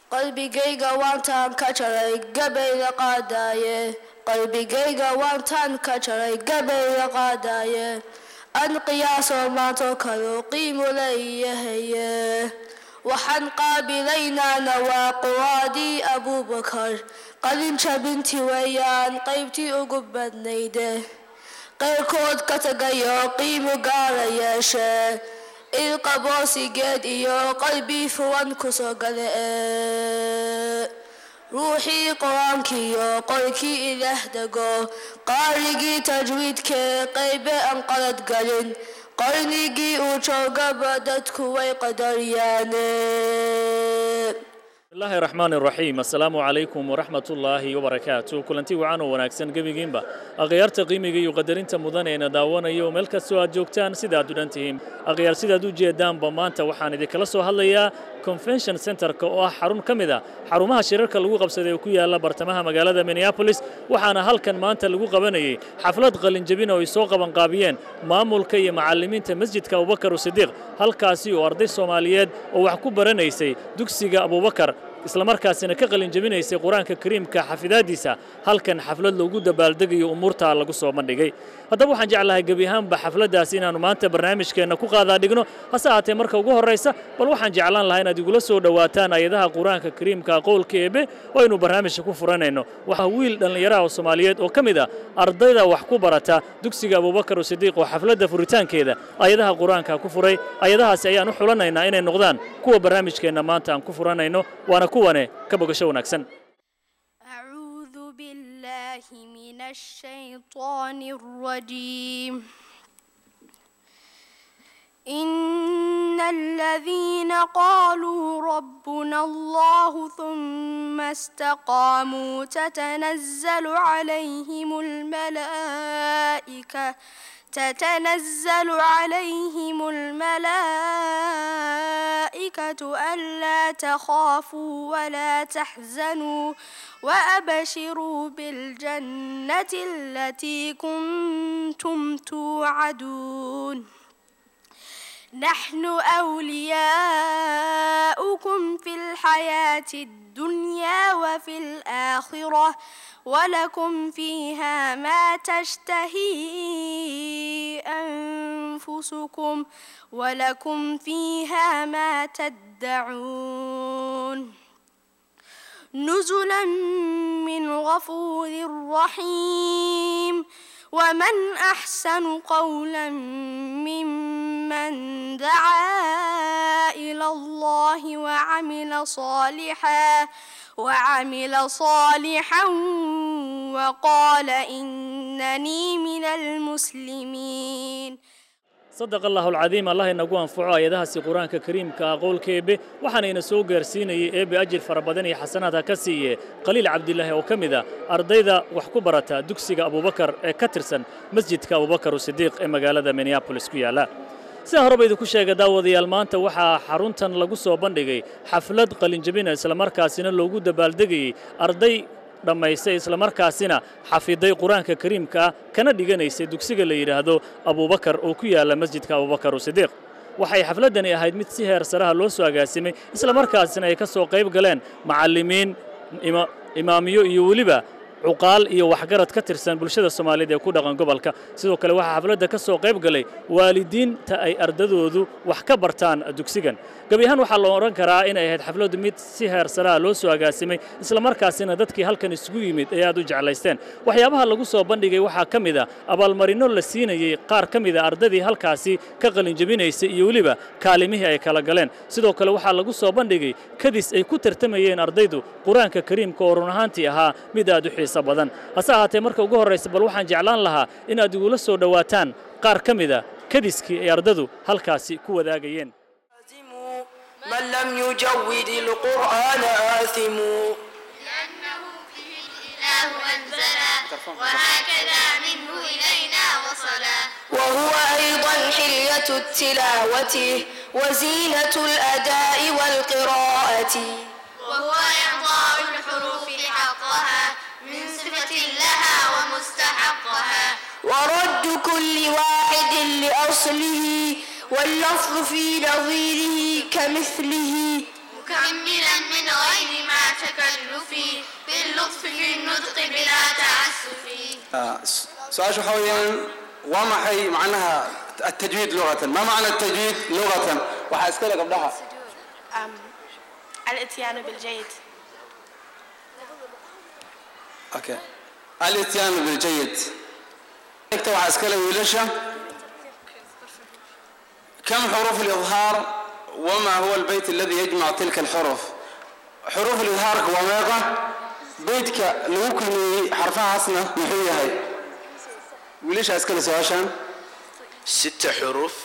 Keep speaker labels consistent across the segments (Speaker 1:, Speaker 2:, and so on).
Speaker 1: qalbigayga waantaan ka jaray gabayga qaadaaye qalbigayga waantaan ka jaray gabayga qaadaaye an qiyaasoo maantoo kaleu qiimu leeyahaye waxaan qaabilaynaana waa quwaadii abuubakar qalin jabintii weeyaan qaybtii ugu badnayde qayrkood ka tagayo qiimu gaala yeeshe ilqaboosigeed iyo qalbi fuwan kusoo gale ee ruuxii qur-aankiiyo qolkii ilaah dego qaarigii tajwiidkee qaybe aan qalad galin qarnigii uu joogaba dadku way qadaryaane
Speaker 2: bismillahi raxmaan raxiim assalaamu calaykum waraxmat ullaahi wabarakaatu kulanti wacan oo wanaagsan gebigiinba akhyaarta qiimiga iyo qadarinta mudan eena daawanayo meel kastoo aad joogtaan sidaad u dhan tihiin akhyaar sidaad u jeedaanba maanta waxaan idinkala soo hadlayaa convention centerka oo ah xarun ka mid a xarumaha shirarka lagu qabsaday oo ku yaala bartamaha magaalada minneabolis waxaana halkan maanta lagu qabanayay xaflad qalinjabin oo ay soo qabanqaabiyeen maamulka iyo macallimiinta masjidka abubakar usidiiq halkaasi oo arday soomaaliyeed oo wax ku baranaysay dugsiga abubakar islamarkaasina ka qalinjabinaysay qur-aanka kariimka xafidaaddiisa halkan xaflad loogu dabaaldegayo umuurtaa lagu soo bandhigay haddaba waxaan jeclahay gebi ahaanba xafladdaasi inaannu maanta barnaamijkeenna ku qaadaa dhigno hase ahaatee marka ugu horraysa bal waxaan jeclaan lahaa inaad igula soo dhowaataan ayadaha qur-aanka kariimka qowlka eebe oo aynu barnaamijka ku furanayno waxaa wiil dhallinyaraha oo soomaaliyeed oo ka mid a ardayda wax ku barata dugsiga abubakar usidiiq oo xafladda furitaankeeda ayadaha qur-aanka ku furay ayadahaasi ayaan u xulanaynaa inay noqdaan kuwa barnaamijkeenna maanta aan ku furanayno waana kuwane ka bogasho wanaagsan
Speaker 3: أعوذ بالله من الشيطان الرجيم إن الذين قالوا ربنا الله ثم استقاموا تتنزل عليهم الملائكة تتنزل عليهم الملائكة ألا تخافوا ولا تحزنوا وأبشروا بالجنة التي كنتم توعدون نحن أولياؤكم في الحياة الدنيا وفي الآخرة ولكم فيها ما تشتهي أنفسكم ولكم فيها ما تدعون نزلا من غفور رحيم ومن أحسن قولا ممن دعا إلى الله وعمل صالحا وعمل صالحا وقال إنني من المسلمين
Speaker 2: sadaq allahu alcadiim allah inagu anfaco ayadahaasi qur-aanka kariimka ah qowlka eebe waxaanayna soo gaarsiinayay eebe ajir fara badan iyo xasanaad ha ka siiye qaliil cabdilaahi oo ka mid a ardayda wax ku barata dugsiga abubakar ee ka tirsan masjidka abubakar usidiiq ee magaalada minneabolis ku yaalla sidaa horeba idinku sheega daawadayaal maanta waxaa xaruntan lagu soo bandhigay xaflad qalinjabina islamarkaasina loogu dabaaldegayey arday dhammaystay islamarkaasina xafiday qur-aanka kariimka ah kana dhiganaysay dugsiga la yidhaahdo abubakar oo ku yaalla masjidka abubakar usidiiq waxay xafladdani ahayd mid si heer saraha loo soo agaasimay islamarkaasina ay ka soo qayb galeen macallimiin imaamiyo iyo weliba cuqaal iyo waxgarad ka tirsan bulshada soomaaliyeed ee ku dhaqan gobolka sidoo kale waxaa xafladda ka soo qayb galay waalidiinta ay ardadoodu wax ka bartaan dugsigan gebi ahaan waxaa loo odhan karaa inay ahayd xafladdu mid si heer saraha loo soo agaasimay islamarkaasina dadkii halkan isugu yimid ay aad u jeclaysteen waxyaabaha lagu soo bandhigay waxaa ka mid a abaalmarinno la siinayey qaar ka mid a ardadii halkaasi ka qalinjabinaysay iyo weliba kaalimihii ay kala galeen sidoo kale waxaa lagu soo bandhigay kadis ay ku tartamayeen ardaydu qur-aanka kariimka oo run ahaantii ahaa mid aad u xiisa badan hase ahaatee marka ugu horraysa bal waxaan jeclaan lahaa in aad igula soo dhowaataan qaar ka mid a kadiskii ay ardadu halkaasi ku wadaagayeen
Speaker 4: من لم يجود القرآن آثم
Speaker 5: لأنه فيه الإله أنزلا وهكذا منه إلينا وصلا
Speaker 4: وهو أيضا حلية التلاوة وزينة الأداء والقراءة
Speaker 5: وهو إعطاء الحروف حقها من صفة لها ومستحقها
Speaker 4: ورد كل واحد لأصله واللفظ في نظيره كمثله
Speaker 5: مكملا من غير تكلف باللطف في النطق بلا تعسف
Speaker 6: su-aasha waxaa weeyaan waa maxay macnaha التجويد لغة ما معنى التجويد لغة waxaa iska le gabdhaha
Speaker 7: الاتيان بالجيد
Speaker 6: okay الاتيان بالجيد inta waxaa iska le wiilasha كم حروف الإظهار وما هو البيت الذي يجمع تلك الحروف حروف الإظهار waa meeqa beydka lagu kulmiyey xarfahaasna muxuu yahay wiilasha iska le su-aashan
Speaker 8: ست حروف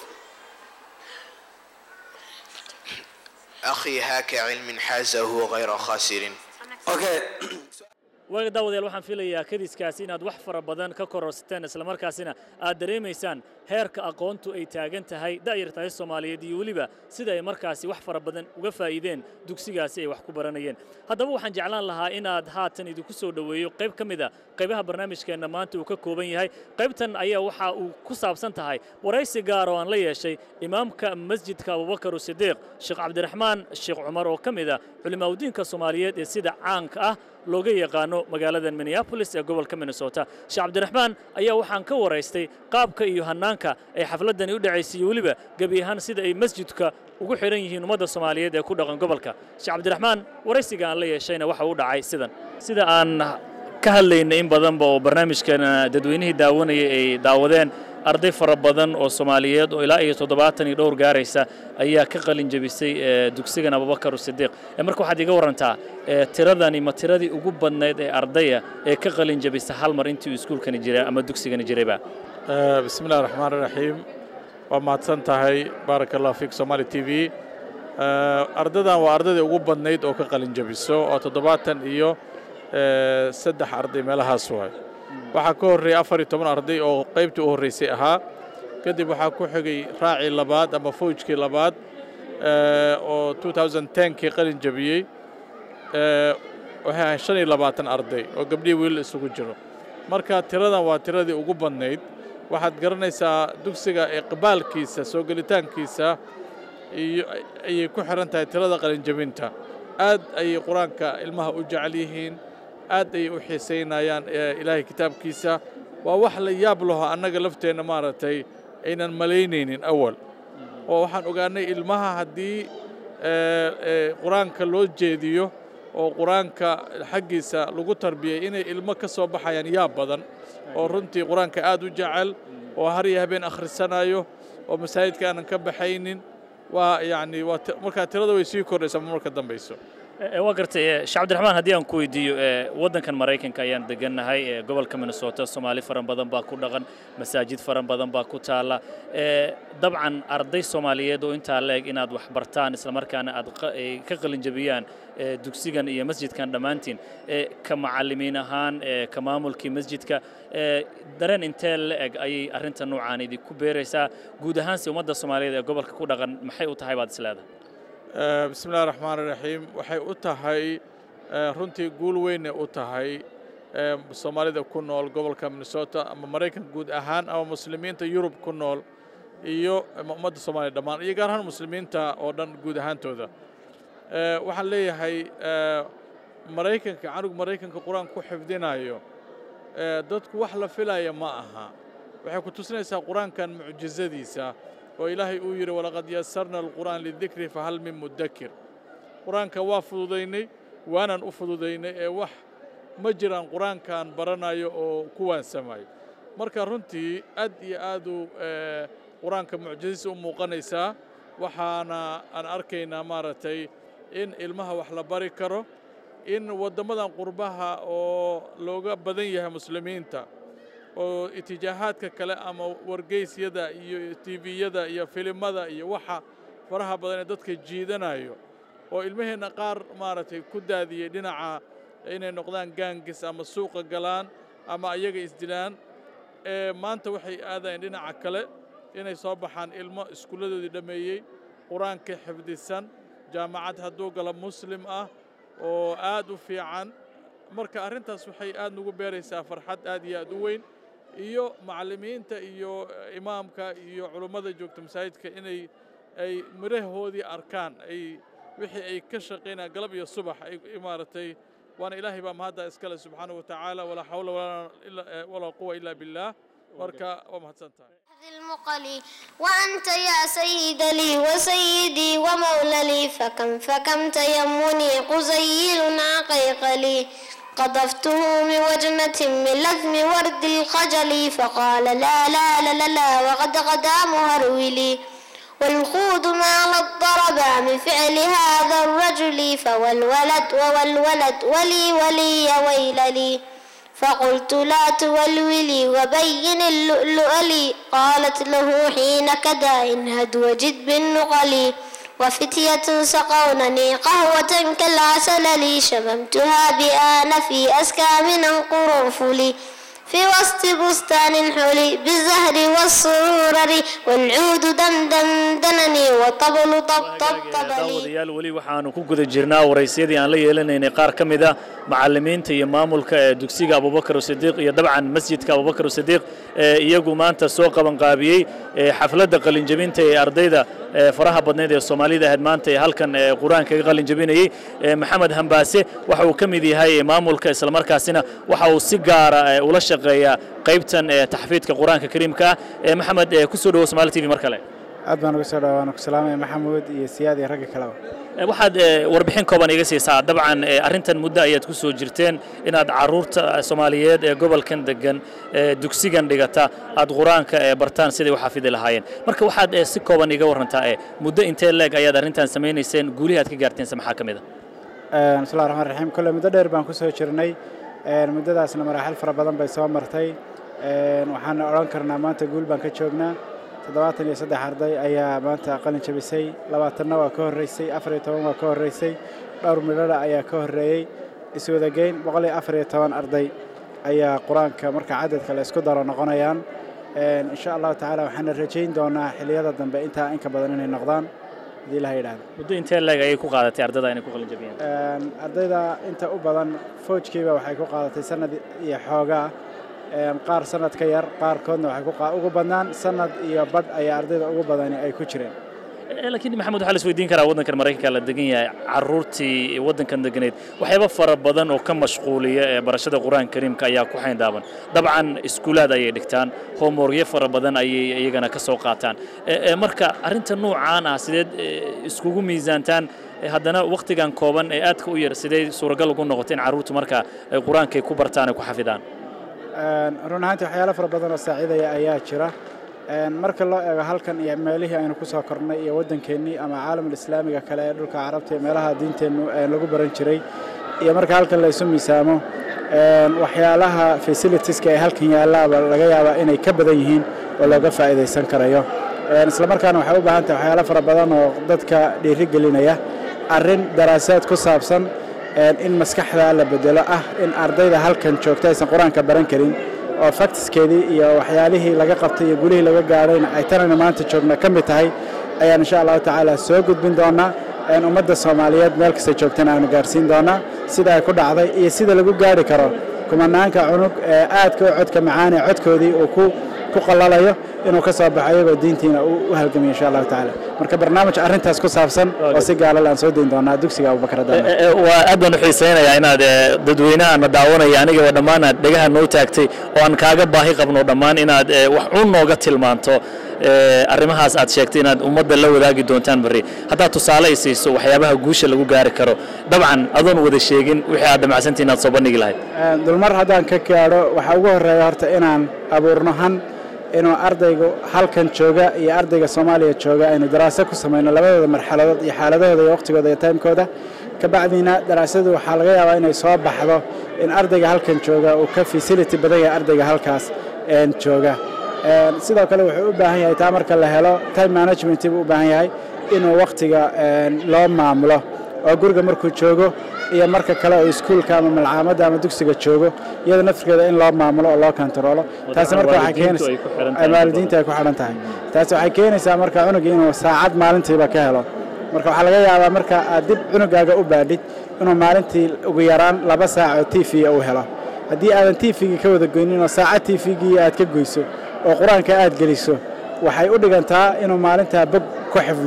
Speaker 8: أخي هاك علم حازه غير خاسر
Speaker 6: okay
Speaker 2: waaga daawadayaal waxaan filayaa kadiskaasi inaad wax fara badan ka kororsateen islamarkaasina aad dareemaysaan heerka aqoontu ay taagan tahay da'yartahay soomaaliyeed iyo weliba sida ay markaasi wax fara badan uga faa'iideen dugsigaasi ay wax ku baranayeen haddaba waxaan jeclaan lahaa inaad haatan idinku soo dhoweeyo qayb ka mid a qaybaha barnaamijkeenna maanta uu ka kooban yahay qaybtan ayaa waxa uu ku saabsan tahay waraysi gaar oo aan la yeeshay imaamka masjidka abubakar sidiiq sheekh cabdiraxmaan sheekh cumar oo ka mid a culimaaudiinka soomaaliyeed ee sida caanka ah looga yaqaano magaalada minneapolis ee gobolka minnesota sheekh cabdiraxmaan ayaa waxaan ka waraystay qaabka iyo hannaanka ay xafladdani u dhacaysay iyo weliba gebi ahaan sida ay masjidka ugu xidhan yihiin ummadda soomaaliyeed ee ku dhaqan gobolka sheekh cabdiraxmaan waraysiga aan la yeeshayna waxa uu dhacay sidan sida aan ka hadlaynay in badanba oo barnaamijkeena dadweynihii daawanayay ay daawadeen arday fara badan oo soomaaliyeed oo ilaa iyo toddobaatan iyo dhowr gaaraysa ayaa ka qalin jebisay ee dugsigan abubakar sidiiq ee marka waxaad iga warantaa ee tiradani ma tiradii ugu badnayd ee ardaya ee ka qalin jebisa hal mar intii uu iskuulkani jiray ama dugsigani jirayba
Speaker 9: bismi illahi raxmaan raxiim waa mahadsan tahay baaraka allah fiik somaali t v ardadan waa ardaydii ugu badnayd oo ka qalin jebiso oo toddobaatan iyo saddex arday meelahaas waay waxaa ka horreeyey afar iyo toban arday oo qaybtii u horraysay ahaa kadib waxaa ku xigay raacii labaad ama fawjkii labaad oo 2010kii qalin jebiyey waxay ahayd shan iyo labaatan arday oo gabdhihii wiil isugu jiro marka tiradan waa tiradii ugu badnayd waxaad garanaysaa dugsiga iqbaalkiisa soo gelitaankiisa iyo ayay ku xihan tahay tirada qalinjebinta aad ayay qur-aanka ilmaha u jecel yihiin aad ayay u xiisaynayaan ilaahay kitaabkiisa waa wax la yaab laho annaga lafteenna maaragtay aynan malaynaynin awal oo waxaan ogaanay ilmaha haddii qur-aanka loo jeediyo oo qur-aanka xaggiisa lagu tarbiyay inay ilmo ka soo baxayaan yaab badan oo runtii qur-aanka aad u jecel oo har iyo habeen akhrisanayo oo masaajidka aanan ka baxaynin waa yacni waa markaa tirada way sii kordhaysaa marka dambayso
Speaker 2: waa gartay sheekh cabdiraxmaan haddii aan ku weydiiyo waddankan maraykanka ayaan degannahay gobolka minnesota soomaali fara badan baa ku dhaqan masaajid fara badan baa ku taalla dabcan arday soomaaliyeed oo intaa la eg inaad wax bartaan islamarkaana aad ka qalin jebiyaan dugsigan iyo masjidkan dhammaantiin ka macallimiin ahaan ka maamulkii masjidka dareen intee la eg ayay arrinta noocaan idinku beeraysaa guud ahaanse ummadda soomaaliyeed ee gobolka ku dhaqan maxay u tahay baad isleedahay
Speaker 9: bismi illahi raxmaan raxiim waxay u tahay runtii guul weynay u tahay soomaalida ku nool gobolka minnesota ama maraykanka guud ahaan ama muslimiinta yurub ku nool iyo ummadda soomaaliya dhammaan iyo gaar ahaan muslimiinta oo dhan guud ahaantooda waxaan leeyahay maraykanka canug maraykanka qur-aanka ku xifdinayo dadku wax la filaya ma aha waxay ku tusinaysaa qur-aankan mucjizadiisa oo ilaahay uu yidhi walaqad yasarna alqur'aan lidikri fahal min mudakir qur-aanka waa fududaynay waanaan u fududaynay ee wax ma jiraan qur-aankan baranayo oo ku waansamayo marka runtii aad iyo aaduu qur-aanka mucjizadiisa u muuqanaysaa waxaana aan arkaynaa maaragtay in ilmaha wax la bari karo in waddammadan qurbaha oo looga badan yahay muslimiinta oo itijaahaadka kale ama wargeysyada iyo tviyada iyo filimada iyo waxa faraha badan ee dadka jiidanayo oo ilmaheenna qaar maaragtay ku daadiyey dhinaca inay noqdaan gaangis ama suuqa galaan ama ayaga isdilaan ee maanta waxay aadayeen dhinaca kale inay soo baxaan ilmo iskuulladoodii dhammeeyey qur-aanka xifdisan jaamacad hadduu galo muslim ah oo aad u fiican marka arrintaas waxay aad nugu beeraysaa farxad aad iyo aad u weyn iyo macallimiinta iyo imaamka iyo culummada joogta masaajidka inay ay mirahoodii arkaan ay wixii ay ka shaqaynayaan galab iyo subax ay maaragtay waana ilaahay baa mahadda iskale subxaana wa tacaala walaa xawla walaa quwa ilaa billaah marka waa mahadsan tahay
Speaker 7: المقلي وأنت يا سيد لي وسيدي ومولى لي فكم فكم تيمني قزيل عقيق لي قذفته من وجنة من لثم ورد الخجل فقال لا لا لا لا, لا وقد غدا مهرولي والخوض ما الضرب من فعل هذا الرجل فوالولد ووالولد ولي ولي ويل لي فقلت لا تولولي وبين اللؤلؤ لي قالت له حين كدا انهد وجد بالنقل وفتية سقونني قهوة كالعسل لي شممتها بآن في أسكى من القرنفل في وسط بستان حلي بالزهر والسرور والعود دندن دنني وطبل طب طب طبلي
Speaker 2: daawadayaal weli waxaanu ku guda jirnaa waraysyadii aan la yeelanaynay qaar ka mid a macallimiinta iyo maamulka ee dugsiga abubakar sidiiq iyo dabcan masjidka abubakar sidiiq ee iyagu maanta soo qabanqaabiyey ee xafladda qalinjabinta ee ardayda ee faraha badneed ee soomaalida ahayd maanta ee halkan ee qur-aanka ka qalinjabinayey ee maxamed hambaase waxa uu ka mid yahay maamulka islamarkaasina waxa uu si gaara ee ula shaqeeyaa qaybtan ee taxfiidka qur-aanka kariimka ah ee maxamed ee ku soo dhawo somaali t v mar kale
Speaker 10: aad baan uga soo dhawaana ku salaamaya maxamuud iyo siyaad iyo ragga kaleba
Speaker 2: waxaad warbixin kooban iga siisaa dabcan arrintan muddo ayaad ku soo jirteen inaad carruurta soomaaliyeed ee gobolkan degan dugsigan dhigata aad qur-aanka bartaan siday u xafidi lahaayeen marka waxaad si kooban iga warantaa muddo intee leeg ayaad arrintan samaynayseen guulihii aad ka gaarteense maxaa ka mid
Speaker 10: a bismillahi raxmaan raxiim kolle muddo dheer baan ku soo jirnay muddadaasna maraaxil fara badan bay soo martay waxaana odhan karnaa maanta guul baan ka joognaa toddobaatan iyo saddex arday ayaa maanta qalin jabisay labaatanna waa ka horreysay afar iyo toban waa ka horreysay dhowr midhadha ayaa ka horreeyey iswadageyn boqol iyo afar iyo toban arday ayaa qur-aanka marka cadadka la isku daro noqonayaan insha allahu tacaala waxaana rajayn doonaa xilliyada dambe intaa inka badan inay noqdaan haddii ilaha yidhahdo
Speaker 2: muddo intee leeg ayay ku qaadatay ardada inay ku qalin jabiyeen
Speaker 10: ardayda inta u badan foojkiiba waxay ku qaadatay sanad iyo xoogaa qaar sanad ka yar qaarkoodna waxay ugu badnaan sanad iyo badh ayaa ardayda ugu badani ay ku jireen
Speaker 2: laakiin maxamed waxaa la isweydiin karaa waddankan maraykanka la degan yahay carruurtii waddankan deganeed waxyaaba fara badan oo ka mashquuliya ee barashada qur-aanka kariimka ayaa ku xayndaaban dabcan iskuulaad ayay dhigtaan hoomoryo fara badan ayay iyagana ka soo qaataan marka arrinta noocaan ah sideed iskugu miisaantaan haddana wakhtigan kooban ee aadka u yar sidee suuragal ugu noqotay in carruurtu marka qur-aankay ku bartaan ay ku xafidaan
Speaker 10: run ahaantii waxyaalo fara badan oo saaciidaya ayaa jira marka loo eego halkan iyo meelihii aynu ku soo kornay iyo waddankeennii ama caalamul islaamiga kale ee dhulka carabta iyo meelaha diinteennu lagu baran jiray iyo marka halkan la isu miisaamo waxyaalaha fasilitieska ee halkan yaallaaba laga yaabaa inay ka badan yihiin oo looga faa'iidaysan karayo islamarkaana waxay u baahan tahay waxyaalo fara badan oo dadka dhiiri gelinaya arrin daraasaad ku saabsan in maskaxda la bedelo ah in ardayda halkan joogta aysan qur-aanka baran karin oo faktiskeedii iyo waxyaalihii laga qabtay iyo gulihii laga gaadhayna ay tanayna maanta joogna ka mid tahay ayaan insha allahu tacaala soo gudbin doonaa ummadda soomaaliyeed meel kasta joogtana aanu gaarsiin doonaa sida ay ku dhacday iyo sida lagu gaari karo kumanaanka cunug ee aadka u codka macaan ee codkoodii uu ku ku qalalayo inuu ka soo baxo iyagoo diintiina u halgamiyo insha allahu tacaala marka barnaamij arrintaas ku saabsan oo si gaalale aan soo dayn doonaa dugsiga abubakar
Speaker 2: waa aad baan u xiisaynayaa inaad dadweynahaana daawanaya anigaba dhammaan aad dhegaha noo taagtay oo aan kaaga baahi qabno dhammaan inaad wax un nooga tilmaanto arrimahaas aad sheegtay inaad ummadda la wadaagi doontaan berri haddaad tusaale ay siiso waxyaabaha guusha lagu gaari karo dabcan adoon wada sheegin wixii aad damacsantii inaad soo bandhigi lahayd
Speaker 10: dulmar haddaan ka gaadho waxaa ugu horreeya horta inaan abuurno han inuu ardaygu halkan jooga iyo ardayga soomaaliya jooga aynu daraaso ku samayno labadooda marxaladood iyo xaaladahooda iyo waqtigooda iyo taymkooda kabacdiina daraasadu waxaa laga yaabaa inay soo baxdo in ardayga halkan jooga uu ka fasility badan yahay ardayga halkaas jooga sidoo kale wuxuu u baahan yahay taa marka la helo time management buu u baahan yahay inuu wakhtiga loo maamulo oo guriga markuu joogo iyo marka kale oo iskuulka ama malcaamadda ama dugsiga joogo iyada naftirkeeda in loo maamulo oo loo kontaroolo taasi marka waxay keenaysaa waalidiinta ay ku xidhan tahay taasi waxay keenaysaa marka cunugii inuu saacad maalintiiba ka helo marka waxaa laga yaabaa marka aad dib cunugaaga u baadhid inuu maalintii ugu yaraan laba saac oo t v uu helo haddii aadan t v-gii ka wada goynin oo saacad t v-gii aad ka goyso oo qur-aanka aad geliso waxay u dhigantaa inuu maalintaa bog ku xifdiyo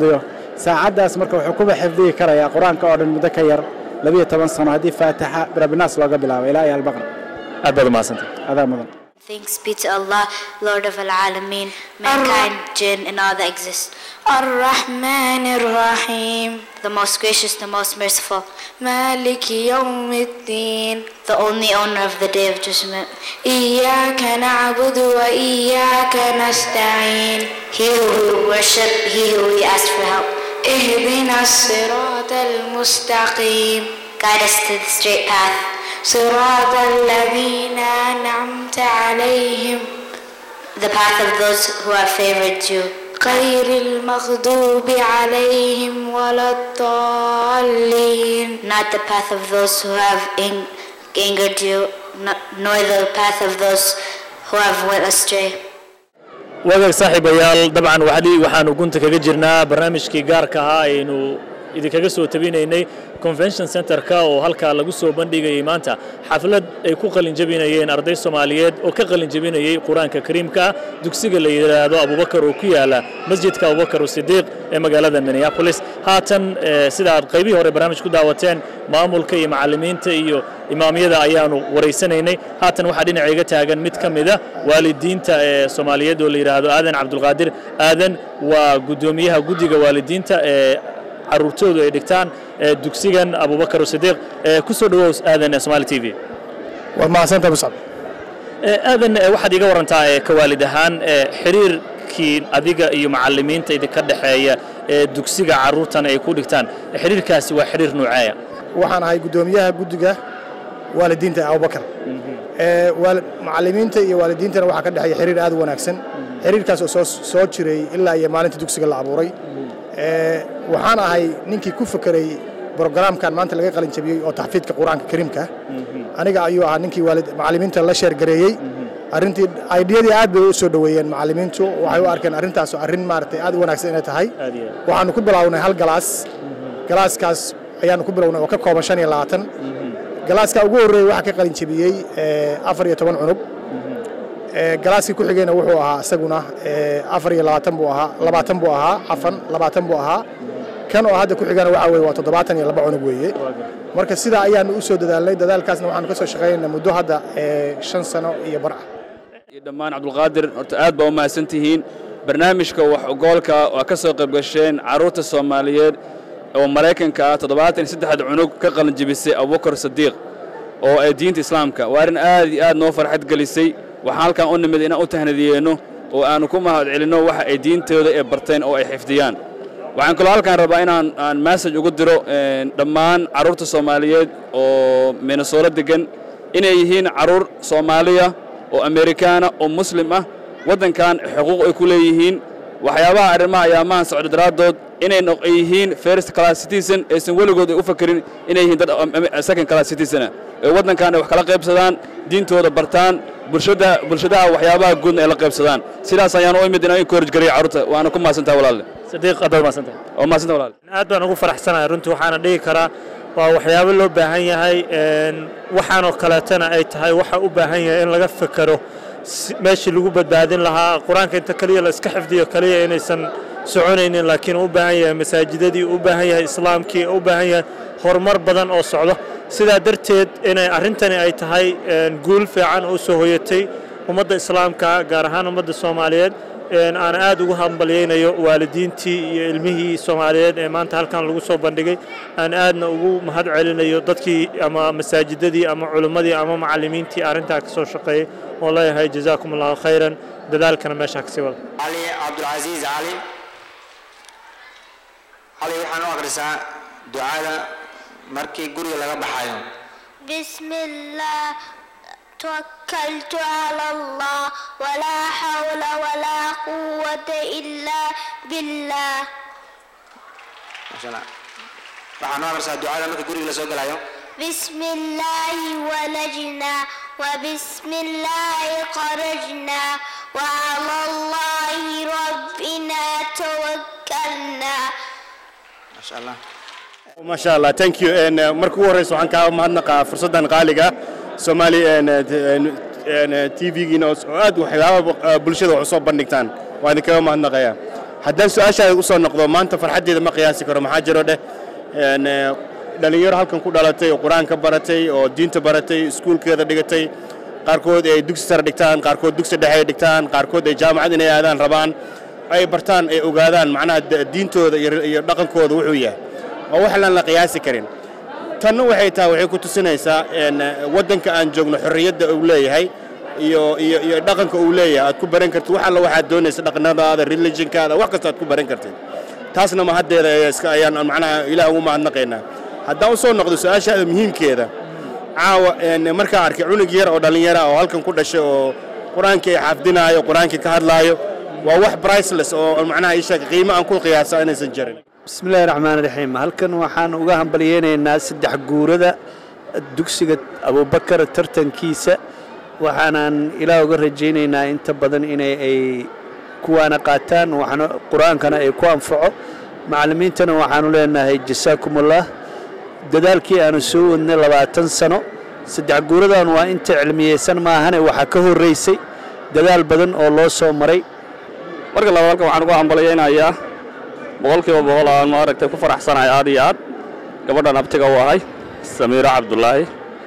Speaker 10: saacaddaas marka wuxuu kuba xifdihi karayaa qur-aanka oo dhan muddo ka yar labiyo toban sano haddii faatixa birabinaas looga bilaabo ilaa iyo albaqra
Speaker 2: aad baad umahadsantay
Speaker 10: adaa mudan
Speaker 11: Thanks be to Allah, Lord of Al Alameen, mankind, jinn, and all that exist.
Speaker 3: الرحمن الرحيم
Speaker 11: The most gracious, the most merciful,
Speaker 3: مالك يوم الدين
Speaker 11: the only owner of the day of judgment.
Speaker 3: إياك نعبد وإياك نستعين
Speaker 11: He who we worship, he who we ask for help.
Speaker 3: اهدنا الصراط المستقيم
Speaker 11: Guide us to the straight path.
Speaker 3: صراط الذين أنعمت عليهم
Speaker 11: The path of those who have favored you.
Speaker 3: غير المغضوب عليهم ولا الضالين
Speaker 11: Not the path of those who have ang- angered you, no- nor the path of those who have went astray.
Speaker 2: wagaag saaxiibayaal dabcan waxdii waxaanu gunta kaga jirnaa barnaamijkii gaarka ahaa aynu idinkaga soo tabinaynay convention centerka oo halkaa lagu soo bandhigayay maanta xaflad ay ku qalinjabinayeen arday soomaaliyeed oo ka qalinjabinayay qur-aanka kariimka dugsiga la yidhaahdo abubakar oo ku yaala masjidka abubakar sidiiq ee magaalada minneapolis haatan eh, sida aad qaybihii hore barnaamij ku daawateen maamulka iyo macallimiinta iyo imaamyada ayaanu waraysanaynay haatan waxaa dhinacayga taagan mid ka mida waalidiinta ee soomaaliyeed oo la yidhaahdo aadan cabdulqaadir aadan waa guddoomiyaha guddiga waalidiinta ee caruurtoodu ay dhigtaan ee dugsigan abubakar sidiiq ee ku soo dhawow aadan ee somaali t v
Speaker 12: waad mahadsantahay muscab
Speaker 2: Ee, aadan ee, waxaad iga warantaa ee, ka waalid ahaan ee, xiriirkii adiga iyo macallimiinta idinka dhexeeya ee dugsiga carruurtan ay ku dhigtaan xiriirkaasi waa xiriir nuuceeya
Speaker 12: waxaan ahay guddoomiyaha guddiga waalidiinta abubakar ee waali- macallimiinta iyo waalidiintana waxaa ka dhexeeya xiriir aad u wanaagsan xiriirkaas oo soo soo jiray ilaa iyo maalinta dugsiga la abuuray ee waxaan ahay ninkii ku fekeray brogaraamkan maanta laga qalin jabiyey oo taxfiidka qur-aanka kariimka aniga ayuu ahaa ninkii waalid macallimiinta la sheergareeyey arrintii aydhiyadii aad bay u soo dhoweeyeen macallimiintu waxay u arkeen arrintaas arrin maaragtay aad u wanaagsan inay tahay waxaanu ku bilownay hal galaas galaaskaas ayaanu ku bilownay oo ka kooban shan iyo labaatan galaaska ugu horreeyey waxaa ka qalin jebiyey ee, afar iyo toban cunug Ee, galaaskii ku xigayna wuxuu ahaa isaguna ee, afar iyo labaatan buu ahaa labaatan buu ahaa cafan labaatan buu ahaa kan oo hadda ku xigana waxaa weeye waa toddobaatan iyo laba cunug weeye marka sidaa ayaanu u soo dadaalnay dadaalkaasna waxaanu ka soo shaqaynaynaa muddo hadda ee, shan sano iyo bar ah
Speaker 13: iyo dhammaan cabdulqaadir horta aad baa u mahadsan tihiin barnaamijka wax ogoolka waa ka soo qayb gasheen carruurta soomaaliyeed oo maraykanka ah toddobaatan iyo saddexda cunug ka qalin jebisay abubakar sadiiq oo ay diinta islaamka waa arrin aad iyo aad noo farxad gelisay waxaan halkan u nimid inaan u tahnadiyeenno oo aanu ku mahad celinno waxa ay diintooda ee barteen oo ay xifdiyaan waxaan kaloo halkan rabaa inaan aan message ugu diro een, dhammaan carruurta soomaaliyeed oo minnesota degan inay yihiin carruur soomaaliya oo amerikaana oo muslim ah waddankan xuquuq ay ku leeyihiin waxyaabaha arrimaha ayaamahan socda daraaddood inay noq- ay yihiin first class citizen aysan weligood ay u fakerin inay yihiin dad am- am- second class citizen ah ee waddankan ay wax kala qaybsadaan diintooda bartaan bulshada bulshadaha waxyaabaha guudna ay la qaybsadaan sidaas ayaan u imid inaan encourage gareeyo carruurta waana ku mahadsantaha walaalle
Speaker 2: sadiiq aad baad mahadsantahay
Speaker 13: waa mahadsantaha walaalle
Speaker 14: aad baan ugu faraxsanahay runtii waxaana dhihi karaa waa waxyaabo loo baahan yahay een, waxaanoo kaleetana ay tahay waxa u baahan yahay in laga fekero si- meeshii lagu badbaadin lahaa qur-aanka inta kaliya la iska xifdiyo kaliya inaysan soconaynin laakiin u baahan yahay masaajidadii u baahan yahay islaamkii u baahan yahay horumar badan oo socdo sidaa darteed inay arrintani ay tahay een, guul fiican oo soo hoyatay ummadda islaamka gaar ahaan ummadda soomaaliyeed een, aan aad ugu hambalyaynayo waalidiintii iyo ilmihii soomaaliyeed ee maanta halkan lagu soo bandhigay aan aadna ugu mahad celinayo dadkii ama masaajidadii ama culimmadii ama macallimiintii arrintaa ka soo shaqeeyey oo leeyahay jazaakum allahu khayran dadaalkana meeshaa kasii wada
Speaker 15: علي عبد العزيز علي علي waxaan u akhrisaa ducada markii guriga laga baxayo
Speaker 16: بسم الله توكلت على الله ولا حول ولا قوة إلا بالله
Speaker 15: Masha Allah. waxaan u akhrisaa ducada markii guriga la soo galayo
Speaker 16: بسم الله ولجنا وبسم الله خرجنا وعلى الله ربنا توكلنا
Speaker 15: Masha Allah.
Speaker 17: masha allah thank you And, uh, marka ugu horreysa waxaan kaa mahadnaqaa fursaddan qaaliga soomaali t v-giina oo aad waxyaaba uh, bulshada wax u soo bandhigtaan waan idinkaga mahadnaqayaa haddaan su-aashaada u soo noqdo maanta farxaddeeda ma qiyaasi karo maxaa jiro dheh een, eh, dhallinyaro halkan ku dhalatay oo qur-aanka baratay oo diinta baratay iskuulkeeda dhigatay qaarkood ay dugsi sare dhigtaan qaarkood dugsi dhexe ay dhigtaan qaarkood ay jaamacad inay aadaan rabaan ay bartaan ay ogaadaan macnaha de- diintooda iyo iyo dhaqankooda wuxuu yahay waa wax aan la qiyaasi karin tanna waxay tahay waxay ku tusinaysaa een, waddanka aan joogno xorriyadda uu leeyahay iyo iyo iyo dhaqanka uu leeyahay aad ku baran kartid wax alla waxaad doonaysa dhaqnadaada religionkaada wax kasta aad ku baran kartid taasna mahaddeeda ayaa iska ayaan macnaha ilaah ugu mahadnaqaynaa haddaan u soo noqdo su-aashaada muhiimkeeda caawa een, markaan arkay cunug yar oo dhallinyara oo halkan ku dhashay oo qur-aankii ay xafdinaayo qur-aankii ka hadlaayo waa wax priceless oo macnaha ii sheeg qiimo aan ku qiyaasa inaysan jirin
Speaker 18: bismillahi raxmaan raxiim halkan waxaan uga hambalyeynaynaa saddex guurada dugsiga abubakar tartankiisa waxaanan ilaah uga rajaynaynaa inta badan inay ay kuwaana qaataan waxaana qur-aankana ay ku anfaco macallimiintana waxaanu leenahay jasaakumullah dadaalkii aanu soo wadnay labaatan sano saddex guuradan waa inta cilmiyeysan maahane waxaa ka horraysay dadaal badan oo loo soo maray
Speaker 19: marka labaad halkan waxaan ugu hambalyaynayaa boqolkiiba boqol aan maaragtay ku faraxsanahay aad iyo aad gabadhan abtiga u ahay samiiro cabdulaahi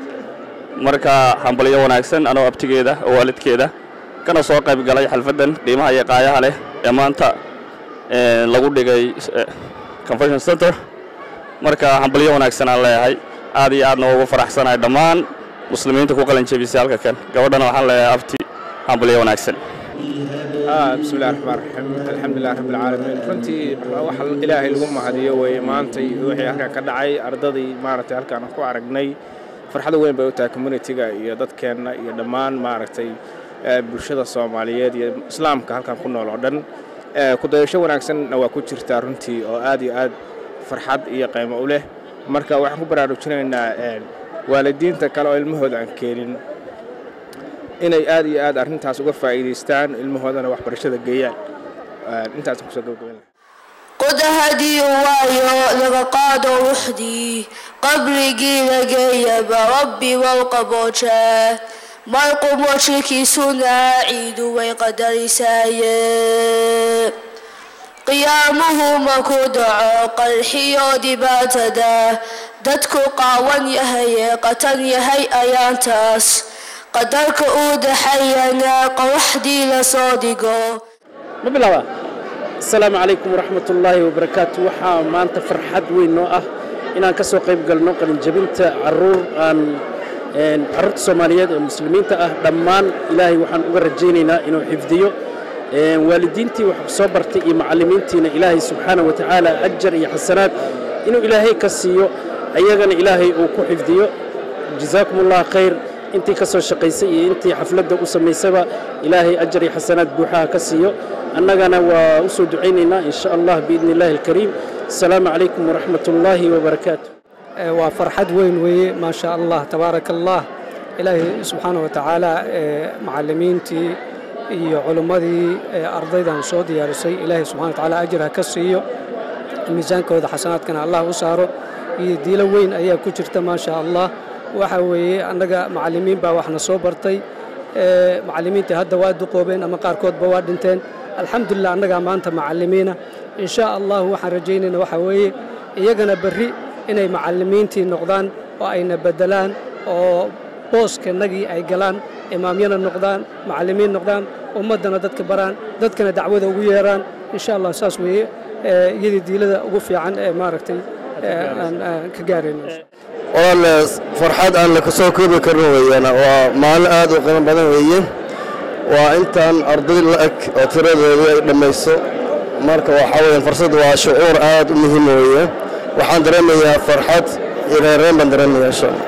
Speaker 19: marka hambalyo wanaagsan anoo abtigeeda oo waalidkeeda kana soo qayb galay xalfaddan qiimaha iyo qaayaha leh ee maanta eh, lagu dhigay eh, convention center marka hambalyo wanaagsan aan leeyahay aad iyo aadna ugu faraxsanahay dhammaan muslimiinta ku qalin jebisay halka kan gabadhana waxaan leeyahay abti hambalyo wanaagsan
Speaker 20: آه بسم الله الرحمن الرحيم الحمد لله رب العالمين runtii waxa ilaahay lagu mahadiyo weeye maantay wixii halkan ka dhacay ardadii maaragtay halkaan ku aragnay farxad weyn bay u tahay communitiga iyo dadkeenna iyo dhammaan maaragtay eh, bulshada soomaaliyeed iyo islaamka halkan ku nool oo dhan Eh, ku dayasho wanaagsanna waa ku jirtaa runtii oo aad iyo aad farxad iyo qiimo u leh marka waxaan ku baraarujinaynaa eh, waalidiinta kale oo ilmahooda aan keenin inay aad iyo aad arrintaas uga faa'iidaystaan ilmahoodana waxbarashada geeyaan Eh, intaasaan kusoo gabagabayn lahaa
Speaker 1: قد هدي وايو لغقاد وحدي قبري لقيب ربي والقبوشة مرقم وشكي سنة عيد ويقدر سايب قيامه مكودع قرحي دباتدا دتكو قاون يهي قتن يهي أيانتاس قدرك أود حينا قوحدي لصادقو
Speaker 21: ma bilaaba asalaamu calaykum waraxmat ullaahi wabarakaatu waxaa maanta farxad weyn noo ah inaan ka soo qayb galno qalinjabinta caruur aan een, carruurta soomaaliyeed ee muslimiinta ah dhammaan ilaahay waxaan uga rajaynaynaa inuu xifdiyo een, waalidiintii wax soo bartay iyo macallimiintiina ilaahay subxaana wa tacaala ajar iyo xasanaad inuu ilaahay ka siiyo ayagana ilaahay uu ku xifdiyo jazaakum allah khayr intii ka soo shaqaysay iyo intii xafladda u samaysaba ilaahay ajar iyo xasanaad buuxaha ka siiyo annagana waa u soo ducaynaynaa in sha allah biidni illaahi alkariim asalaamu calaykum waraxmat ullaahi wabarakaatu
Speaker 22: Eh, waa farxad weyn weeye maa sha allah tabaaraka allah ilaahay subxaana wa tacaala eh, macallimiintii iyo culimmadii eh, ardaydan soo diyaarisay ilaahay subxana wa tacaala ajir ha ka siiyo miisaankooda xasanaadkana allah u saaro iyo diilo weyn ayaa ku jirta maa sha allah waxa weeye annaga macallimiin baa waxna soo bartay Eh, macallimiinta hadda waa duqoobeen ama qaarkoodba waa dhinteen alxamdulilah annagaa maanta macallimiina in sha allah waxaan rajaynayna waxa weeye iyagana berri inay macallimiintii noqdaan oo ayna beddelaan oo booskannagii ay galaan imaamyana noqdaan macallimiin noqdaan ummaddana dadka baraan dadkana dacwada ugu yeeraan in sha allah saas weeye eh, iyadii diilada ugu fiican ee maaragtay eh, aan aan ka gaarayno
Speaker 23: walaal farxad aan la kasoo koobi karin weeyaan waa maalin aad u qiimo badan weeye waa intaan arday la-eg oo tiradeedu ay dhammayso marka waxaa weeyaan fursad waa shucuur aad u muhiim weeye waxaan dareemayaa farxad iyo reereen baan dareemayaa insha allah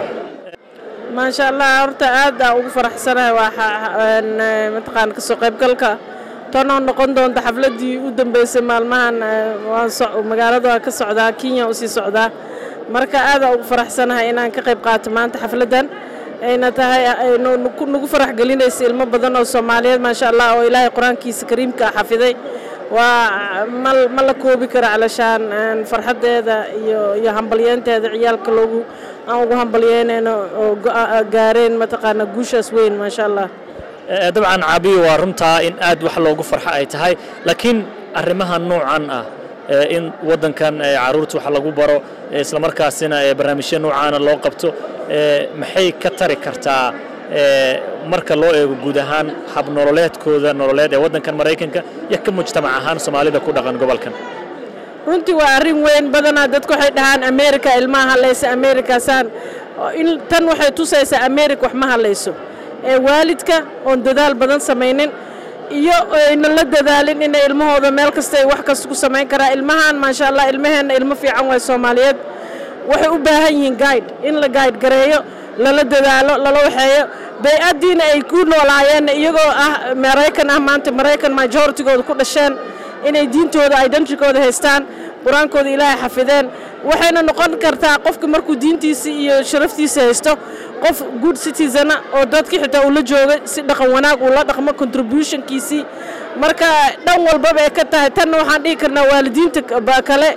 Speaker 24: maasha allah horta aad aan ugu faraxsanahay waa xa- een, eh, mataqaan kasoo qaybgalka tanoo noqon doonta xafladdii u dambeysay maalmahan eh, waan soc- magaalada waa ka socdaa kenya usii socdaa marka aad aan ugu faraxsanahay inaan ka qayb qaato maanta xafladdan ayna tahay ay nu- nu- nagu farax gelinaysa ilmo badan oo soomaaliyeed maasha allah oo ilaahay qur-aankiisa kariimka ah xafiday waa ma ma la koobi karo calashaan een, farxaddeeda iyo iyo hambalyeynteeda ciyaalka loogu aan ugu hambalyeynayno oo go- gaareen mataqaana guushaas weyn maasha allah
Speaker 2: Eh, dabcan caabiyo waa runtaa in aad wax loogu farxo ay tahay laakiin arrimaha noocan ah in waddankan carruurta wax lagu baro islamarkaasina barnaamijyo noocaana loo qabto maxay ka tari kartaa marka loo eego guud ahaan habnololeedkooda nololeed ee waddankan maraykanka iyo ka mujtamac ahaan soomaalida ku dhaqan gobolkan
Speaker 24: runtii waa arrin weyn badanaa dadku waxay dhahaan america ilmaha hadlaysa amerikasaan in tan waxay tusaysaa america wax ma hadlayso ee waalidka oon dadaal badan samaynin iyo ayna la dadaalin inay ilmahooda meel kasta ay wax kasta ku samayn karaa ilmahan maasha allah ilmaheenna ilmo fiican waay soomaaliyeed waxay u baahan yihiin guide in la guide gareeyo lala dadaalo lala waxeeyo bay-addiina ay ku noolaayeen iyagoo ah maraykan ah maanta maraykan majoritigooda ku dhasheen inay diintooda identitykooda haystaan qur-aankooda ilaahay xafideen waxayna noqon kartaa qofka markuu diintiisa iyo sharaftiisa haysto qof good citizena oo dadkii xitaa uu la joogay si dhaqan wanaag uu la dhaqmo contributionkiisii marka dhan walbaba ay ka tahay tanna waxaan dhihi karnaa waalidiinta kale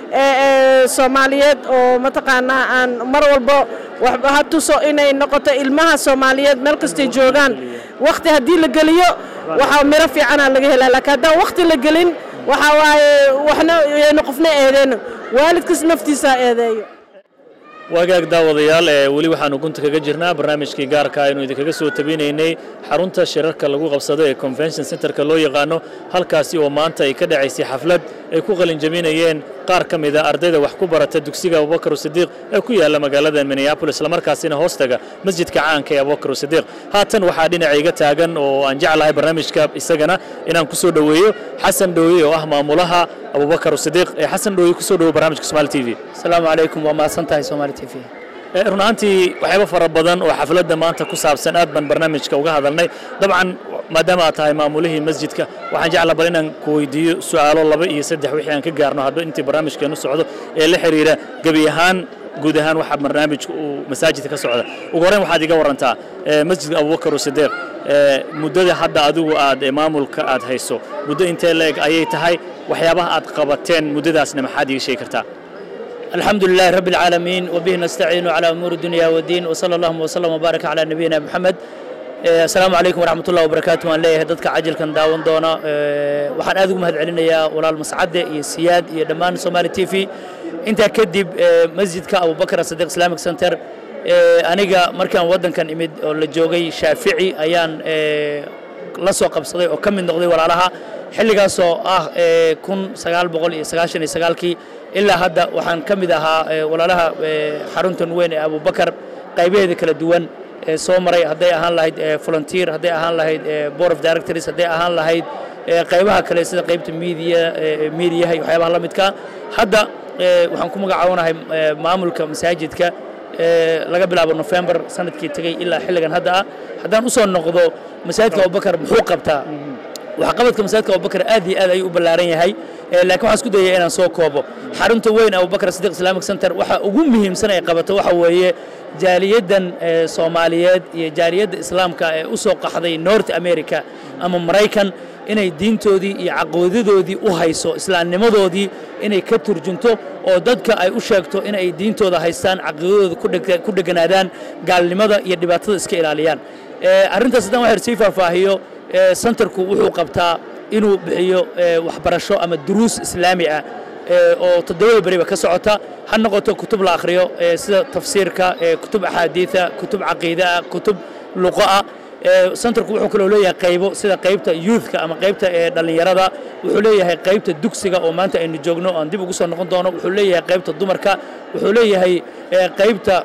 Speaker 24: ee soomaaliyeed oo mataqaanaa aan mar walba waxba ha tuso inay noqoto ilmaha soomaaliyeed meel kastay joogaan wakhti haddii la geliyo waxaa miro fiicanaa laga helaa laakiin haddaan wakhti la gelin waxaa waaye waxna aynu qofna eedeyno waalidkas naftiisa ha eedeeyo
Speaker 2: wagaag daawadayaal ee weli waxaanu gunta kaga jirnaa barnaamijkii gaarka aynu idinkaga soo tabinaynay xarunta shirarka lagu qabsado ee convention centerka loo yaqaano halkaasi oo maanta ay ka dhacaysay xaflad ay ku qalinjabinayeen qaar ka mida ardayda wax ku barata dugsiga abubakar sidiiq ee ku yaalla magaalada minneapolis islamarkaasina hoostaga masjidka caanka ee abubakar sidiiq haatan waxaa dhinacayga taagan oo aan jeclahay barnaamijka isagana inaan ku soo dhoweeyo xasan dhooye oo ah maamulaha abubakar sidiiq ee xasan dhooye ku soo dhowo barnaamijka somaali t v
Speaker 4: asalaamu calaykum waa mahadsan tahay somaali t v
Speaker 2: run ahaantii waxyaabo fara badan oo xafladda maanta ku saabsan aad baan barnaamijka uga hadalnay dabcan maadaama aad tahay maamulihii masjidka waxaan jeclaa bal inaan ku weydiiyo su'aalo laba iyo saddex wixii aan ka gaarno hadba intii barnaamijkeenu socdo ee la xiriira gebi ahaan guud ahaan waxa barnaamijka uu masaajidka ka socda ugu horreyn waxaad iga warantaa masjidka abubakar sidiiq muddada hadda adigu aad maamulka aad hayso muddo intee la-eg ayay tahay waxyaabaha aad qabateen muddadaasna maxaad iiga sheegi kartaa
Speaker 4: الحمد لله رب العالمين وبه نستعين على أمور الدنيا والدين وصلى اللهم وسلم وبارك على نبينا محمد السلام عليكم ورحمة الله وبركاته وأن ليه دتك عجل كان داون دونا وحن أذكر مهد علينا يا ولا المسعدة يا سياد يا دمان سومالي تي في أنت كدب مسجد كأبو بكر الصديق إسلامك سنتر aniga markaan waddankan imid oo la joogay shaafici ayaan la soo qabsaday oo ka mid noqday walaalaha xilligaasoo ah kun sagaal boqol iyo sagaashan iyo sagaalkii ilaa hadda waxaan ka mid ahaa walaalaha xaruntan weyn ee abubakar qaybaheeda kala duwan ee soo maray hadday ahaan lahayd volunteer hadday ahaan lahayd board of directors hadday ahaan lahayd qaybaha kale sida qaybta media mediaha iyo waxyaabaha la midka hadda waxaan ku magacaabonahay maamulka masaajidka laga bilaabo November sanadkii tagay ilaa xilligan hadda ah haddaan u soo noqdo masaajidka Abubakar muxuu qabtaa waxa qabadka masaajidka Abubakar aad iyo aad ayuu u ballaaran yahay laakiin waxaan isku dayayaa inaan soo koobo xarunta weyn Abubakar Siddiq Islamic Center waxa ugu muhiimsan ay qabato waxa weeye jaaliyadan Soomaaliyeed iyo jaaliyadda Islaamka ee u soo qaxday North America ama Maraykan inay diintoodii iyo caqoodadoodii u hayso islaamnimadoodii inay ka turjunto oo dadka ay u sheegto inay diintooda haystaan caqiidadooda ku dheganaadaan gaalnimada iyo dhibaatada iska ilaaliyaan arrintaas haddaan waxyar sii faahfaahiyo centerku wuxuu qabtaa inuu bixiyo waxbarasho ama duruus islaami ah oo toddobada beriba ka socota ha noqoto kutub la akhriyo sida tafsiirka kutub axaadiida kutub caqiidaa kutub luqoa centerku wuxuu kaloo leeyahay qaybo sida qaybta youthka ama qaybta dhallinyarada wuxuu leeyahay qaybta dugsiga oo maanta aynu joogno aan dib ugu soo noqon doono wuxuu leeyahay qaybta dumarka wuxuu leeyahay qaybta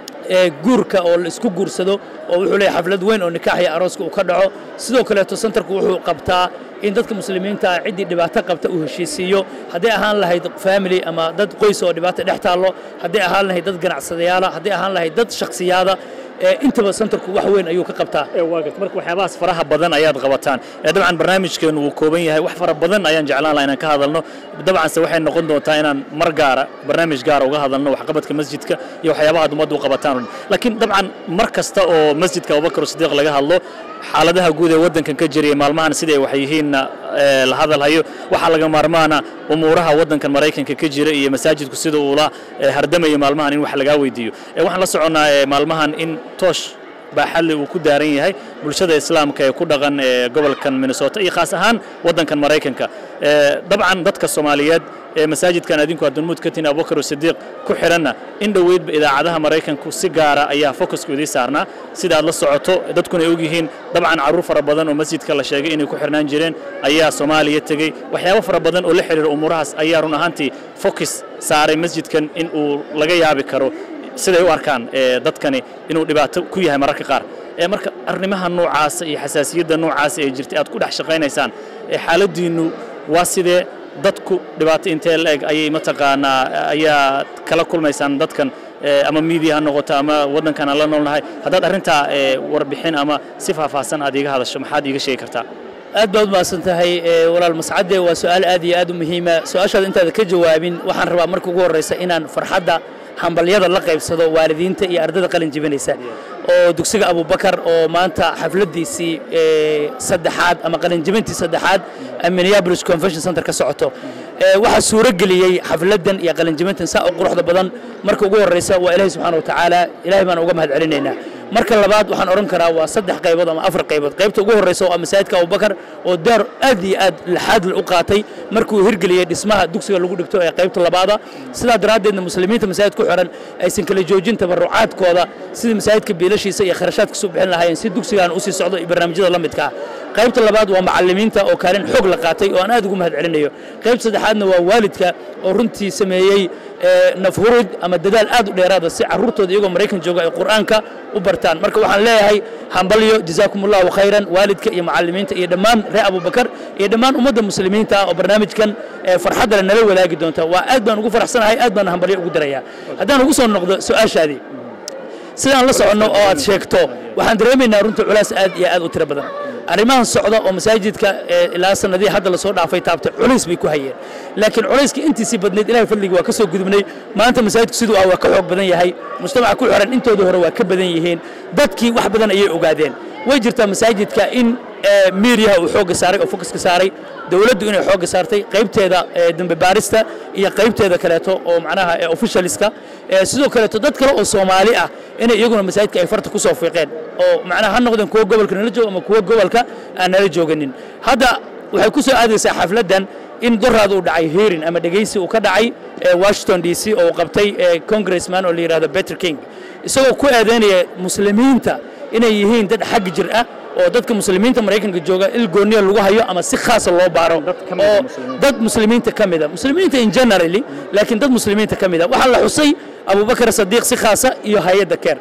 Speaker 4: guurka oo la isku guursado oo wuxuu leeyahay xaflad weyn oo nikaax iyo arooska uu ka dhaco sidoo kaleeto centerku wuxuu qabtaa in dadka muslimiinta ah ciddii dhibaato qabta uu heshiisiiyo hadday ahaan lahayd family ama dad qoys oo dhibaato dhex taallo hadday ahaan lahayd dad ganacsadayaala hadday ahaan lahayd dad shakhsiyaada intaba centerku wax weyn ayuu ka qabtaa
Speaker 2: marka waxyaabahaas faraha badan ayaad qabataan dabcan barnaamijkeenu wuu kooban yahay wax fara badan ayaan jeclaan lahaa inaan ka hadalno dabcanse waxay noqon doontaa inaan mar gaara barnaamij gaara uga hadalno waxqabadka masjidka iyo waxyaabaha ummaddu u qabataan laakiin dabcan mar kasta oo masjidka abubakar sidiiq laga hadlo xaaladaha guud ee waddankan ka jiraya maalmahan siday wax yihiinna la hadalhayo waxaa laga maarmaana umuuraha waddankan maraykanka ka jira iyo masaajidku sida uula hardamayo maalmahan in wax lagaa weydiiyo waxaan la soconnaa maalmahan in toosh baaxadle uu ku daaran yahay bulshada islaamka ee ku dhaqan ee gobolkan minnesota iyo khaas ahaan waddankan maraykanka dabcan dadka soomaaliyeed ee masaajidkan adinku adunmuud ka tihin abubakar sidiiq ku xidhanna in dhoweydba idaacadaha maraykanku si gaara ayaa fokusku idii saarnaa sida aad la socoto dadkuna ay ogyihiin dabcan carruur fara badan oo masjidka la sheegay inay ku xidhnaan jireen ayaa soomaaliya tegey waxyaabo fara badan oo la xidhiira umuurahaas ayaa run ahaantii fokus saaray masjidkan in uu laga yaabi karo siday u arkaan dadkani inuu dhibaato ku yahay mararka qaar marka arrimaha noocaasa iyo xasaasiyadda noocaasa ee jirtay aad ku dhex shaqaynaysaan xaaladdiinnu waa sidee dadku dhibaato intee la-eg ayay mataqaanaa ayaa kala kulmaysaan dadkan ama miidiya ha noqoto ama waddankan aan la noolnahay haddaad arrintaa warbixin ama si faahfaahsan aad iiga hadasho maxaad iiga sheegi kartaa
Speaker 4: aad baad umahadsan tahay walaal mascadde waa su-aal aad iyo aad u muhiima su-aashaada intaada ka jawaabin waxaan rabaa marka ugu horraysa inaan farxadda hambalyada la qaybsado waalidiinta iyo ardada qalin jibinaysa oo dugsiga abubakar oo maanta xafladdiisii saddexaad ama qalinjibintii saddexaad minneapolis convention center ka socoto waxaa suuro geliyey xafladdan iyo qalinjibintan saa u quruxda badan marka ugu horraysa waa ilaahay subxaana wa tacaala ilaahay baan uga mahad celinaynaa marka labaad waxaan odhan karaa waa saddex qaybood ama afar qaybood qaybta ugu horraysa waa masaajidka abubakar oo daar aad iyo aad laxaad u qaatay markuu hirgeliyey dhismaha dugsiga lagu dhigto ee qaybta labaada sidaa daraaddeedna muslimiinta masaajid ku xidhan aysan kala joojin tabarucaadkooda sidii masaajidka biilashiisa iyo kharashaadka soo bixin lahaayeen si dugsigan usii socdo iyo barnaamijyada la midka ah qaybta labaad waa macallimiinta oo kaalin xoog la qaatay oo aan aad ugu mahad celinayo qaybta saddexaadna waa waalidka oo runtii sameeyey nafhurud ama dadaal aad u dheeraada si carruurtooda iyagoo maraykan jooga ay qur'aanka u bartaan marka waxaan leeyahay hambalyo jazaakum allahu khayran waalidka iyo macallimiinta iyo dhammaan reer abubakar iyo dhammaan ummadda muslimiinta ah oo barnaamijkan farxadda le nala wadaagi doonta waa aad baan ugu faraxsanahay aad baan hambalyo ugu dirayaa haddaan ugu soo noqdo su-aashaadii sidaan la soconno oo aad sheegto waxaan dareemaynaa runtii culays aad iyo aad u tiro badan arrimahan socda oo masaajidka ilaa sanadihii hadda lasoo dhaafay taabtay culays bay ku hayeen laakiin culayska intiisii badnayd ilahay fadligii waa ka soo gudubnay maanta masaajidku siduu ah waa ka xoog badan yahay mujtamaca ku xiran intooda hore waa ka badan yihiin dadkii wax badan ayay ogaadeen way jirtaa masaajidka in miiriyaha uu xoogga saaray oo fokuska saaray dowladdu inay xoogga saartay qaybteeda dambe baarista iyo qaybteeda kaleeto oo macnaha officialska sidoo kaleeto dad kale oo soomaali ah inay iyaguna masaajidka ay farta ku soo fiiqeen oo macnaha ha noqdeen kuwa gobolka nala jooga ama kuwa gobolka aan nala jooganin hadda waxay ku soo aadaysaa xafladdan in doraad uu dhacay hearing ama dhegaysi uu ka dhacay washington d c oo uu qabtay congressman oo la yidhahdo better king isagoo ku eedeynaya muslimiinta inay yihiin dad xag jir ah oo dadka muslimiinta maraykanka jooga il gooniya lagu hayo ama si khaasa loo baaro oo dad muslimiinta ka mida muslimiinta in generally laakiin dad muslimiinta ka mida waxaa la xusay abubakar sadiiq si khaasa iyo hay-adda keer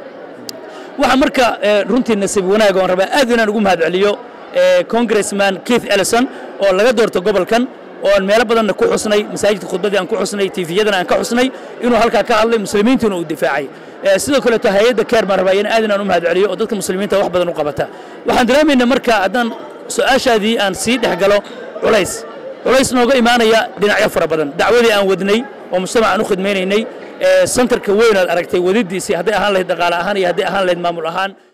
Speaker 4: waxaa marka runtii nasiib wanaag oon rabaa aad inaan ugu mahad celiyo congressman keith ellison oo laga doorto gobolkan oo aan meelo badanna ku xusnay masaajidka khudbadii aan ku xusnay tiifiyadana aan ka xusnay inuu halkaa ka hadlay muslimiintuna uu difaacay sidoo kaleeto hay-adda keer baan rabaa in aad inaan u mahad celiyo oo dadka muslimiinta wax badan u qabata waxaan dareemaynaa marka haddaan su-aashaadii aan sii dhex galo culays culays nooga imaanaya dhinacyo fara badan dacwadii aan wadnay oo mujtamac aan u khidmaynaynay santarka weyn aad aragtay wadidiisii hadday ahaan lahayd dhaqaale ahaan iyo hadday ahaan lahayd maamul ahaan